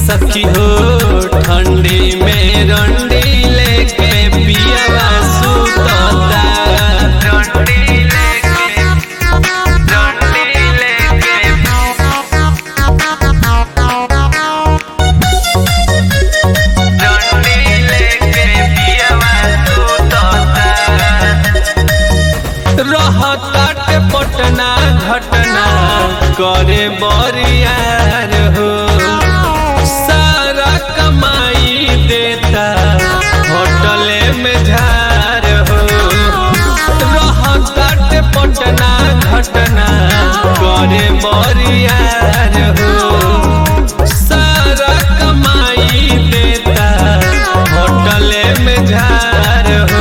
सखी हो ठंडी में रंडी लेके पियावा सुतता रंडी लेके रंडी लेके रंडी लेके पियावा सुतता रहताटे पटना घटना करे बरियार हो सारा कमाई देता होटले में झार हो रहताटे पटना घटना करे बरियार हो सारा कमाई देता होटले में झार हो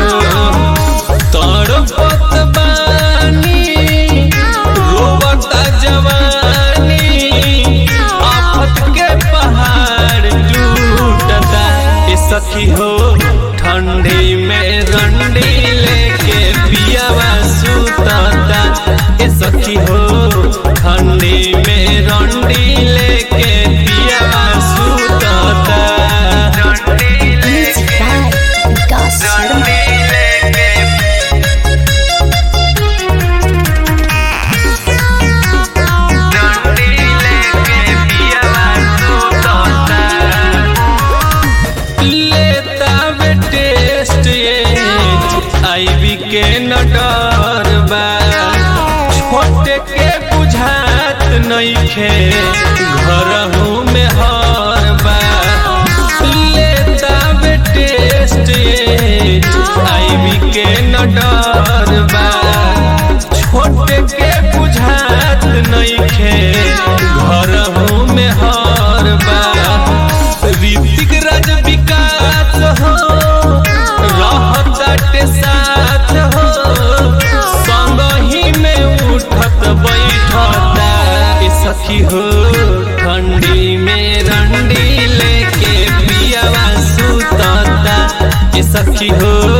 तड़पत बानी रोबता जवानी आफत के पहाड़ टूटता ए सखी हो ठंडी में रंडी लेके पियावा सुतता ए सखी हो ठंडी में रंडी लेके पियावा सुतता रंडी Music by Vikas Sharma. रंडी लेके डंडी लेके पियावा सुतता लेता वे टेस्ट ये आईवी के न डर बा छोटे के बुझात नइखे घरहू में हर बा लेता वे टेस्ट ये आईवी के न डर बा छोटे के बुझात नइखे घरहू में हर बा ऋतिक राज विकास हो रहताटे साथ हो संग ही में उठत बैठता ए सखी हो ठंडी में रंडी लेके पियावा सुतता ए सखी हो